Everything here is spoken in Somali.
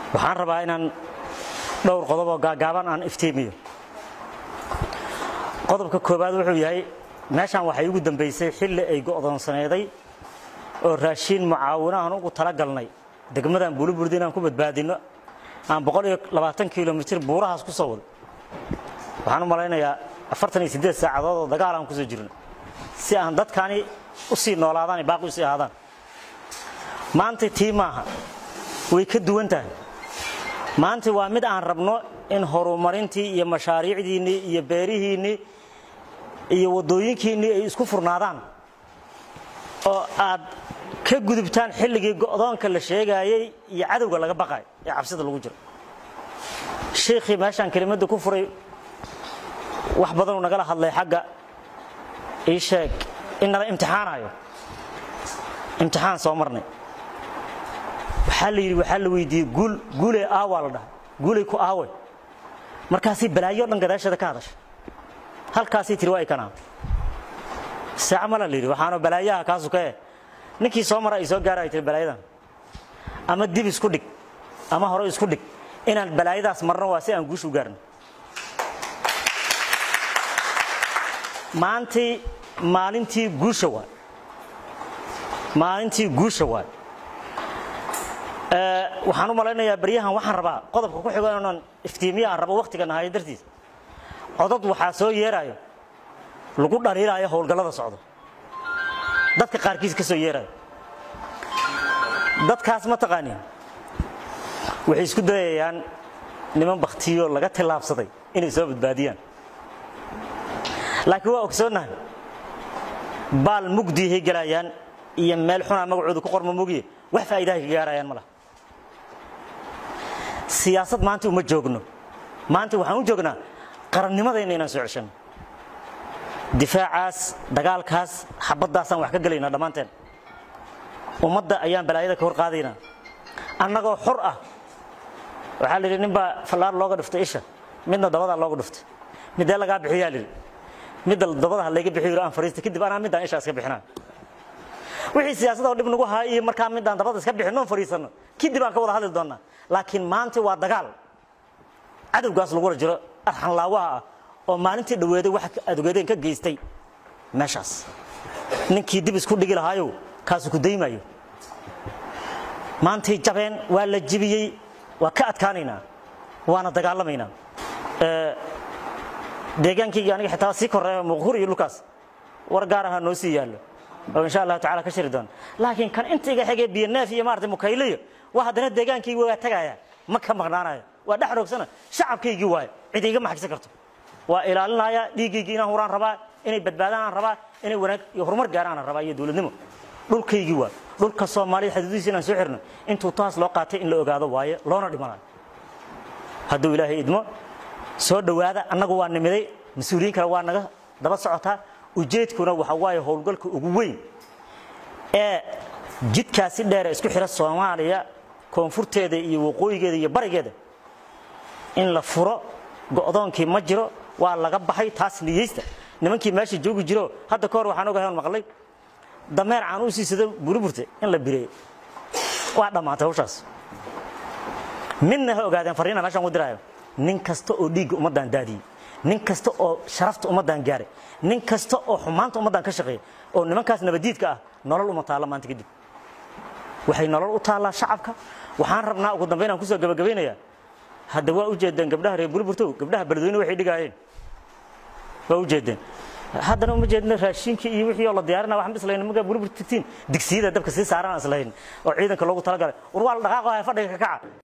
waxaan rabaa inaan dhowr qodob oo gaagaaban aan iftiimiyo qodobka koowaad wuxuu yahay meeshaan waxay ugu dambaysay xilli ay go'doonsaneeday oo raashiin mucaawinahan ugu talagalnay degmadan buuliburdi inaan ku badbaadinno aan boqol iyo labaatan kilomitir buurahaas ku soo wado waxaan u malaynayaa afartan iyo siddeed saacadood oo dagaal aan kusoo jirno si aan dadkani u sii noolaadaan baaqi u sii ahaadaan maanta tii maaha way ka duwan tahay maanta waa mid aan rabno in horumarintii iyo mashaariicdiinnii iyo beerihiinnii iyo waddooyinkiinnii ay isku furnaadaan oo aad ka gudubtaan xilligii go'doonka la sheegaayey iyo cadowga laga baqayo ee cabsida lagu jiro shiikhii meeshaan kelimadda ku furay wax badanuu nagala hadlay xagga ii sheeg in nala imtixaanayo imtixaan soo marnay waxaa la yidhi waxaa la weydiiyey guul guulee aawaa la dhahay guulay ku aawe markaasii balaayo dhan gadaasheeda ka hadashay halkaasii tiri waa ikanaa saaca mala la yidhi waxaanoo balaayaha kaasu ka eh ninkii soo mara ay soo gaara ay tiri balaayadan ama dib isku dhig ama hore isku dhig inaan balaayadaas marno waa si aan guusha u gaarno maantii maalintii guusha waay maalintii guusha waay waxaan u malaynayaa baryahan waxaan rabaa qodobka ku xigo inaan iftiimiye aan rabo wakhtiga nahayo dartiis codod waxaa soo yeerayo lagu dhaliilaayo howlgallada socdo dadka qaarkiis ka soo yeerayo dadkaas ma taqaanin waxay isku dayayaan niman bakhtiyo laga tillaabsaday inay soo badbaadiyaan laakiin waa ogsoonnahay baal mugdiihay gelayaan iyo meel xunaa magacooda ku qorma mogiye wax faa'iidahay ka gaarayaan ma laha siyaasad maanta uma joogno maanta waxaan u joognaa qarannimadayna inaan soo ceshanno difaacaas dagaalkaas xabaddaasaan wax ka gelaynaa dhammaanteen ummadda ayaan balaayada ka hor qaadaynaa annagoo xor ah waxaa la yidhi nin baa fallaar looga dhiftay isha midna dabadaa looga dhiftay midee lagaa bixiyaa layidhi midda dabadaha layga bixiyo aan fariista kadib anaa middaan ishaa iska bixinaa wixii siyaasadoo dhib nagu haa iyo markaa midaan dabada iska bixinnoon fariisanno kadib aan ka wada hadli doonnaa laakiin maanta waa dagaal cadowgaas lagula jiro arxanlaawaha ah oo maalintii dhoweeday wax adogeedeen ka geystay meeshaas ninkii dib isku dhigi lahaayow kaasu ku daymayo maantay jabeen waa la jibiyey waa ka adkaanaynaa waana dagaalamaynaa deegaankayga aniga xitaa sii koreeya muqhur iyo dhulkaas war gaar ahaa noo sii yaallo oo insha allahu tacala ka shiri doona laakiin kan inta iga xigee biyoneef iyo maarata mukayliyo waa haddana deegaankaygi waa tagaya ma ka maqnaanayo waa dhex roogsana shacabkaygii waayo cid iga maxagsan karto waa ilaalinaya dhiiggaygii inaan huraan rabaa inay badbaadaan aan rabaa inay wanaag iyo horumar gaaraan aan rabaa iyo dowladnimo dhulkaygii waa dhulka soomaalida xaduudiisa inaan soo xirno intuu taas loo qaatay in la ogaado waaye loona dhimanayo hadduu ilaahay idmo soo dhowaada annagu waa nimiday mas-uuliyiin kale waa naga daba socotaa ujeedkuna waxa waaye howlgalka ugu weyn ee jidkaasi dheere isku xira soomaaliya koonfurteeda iyo waqooyigeeda iyo barigeeda in la furo go'doonkii ma jiro waa laga baxay taas niyeysta nimankii meesha joogi jiro hadda ka hor waxaan ogahay maqlay dameer aan u siisado buriburte in la bireeyo waa dhammaatay hawshaas midna ha ogaadeen fariina meeshaan ku diraayo nin kasta oo dhiigga ummaddan daadiyey nin kasta oo sharafta ummaddan gaaray nin kasta oo xumaanta ummaddan ka shaqeeya oo nimankaas nabadiidka ah nolol uma taalla maanta kadib waxay nolol u taallaa shacabka waxaan rabnaa ugu dambayn aan kusoo gabagabaynayaa hadda waa u jeedeen gabdhaha reer burburtow gabdhaha beledweyne waxay dhigaayeen waa u jeedeen haddana uma jeedna raashinkii iyo wixii oo la diyaarina waxaan islahayn markaa burbur tigtiin digsiyada dabka sii saaran aan islahayn oo ciidanka loogu talagalay war waa la dhaqaaqo haya fadhiga ka kaca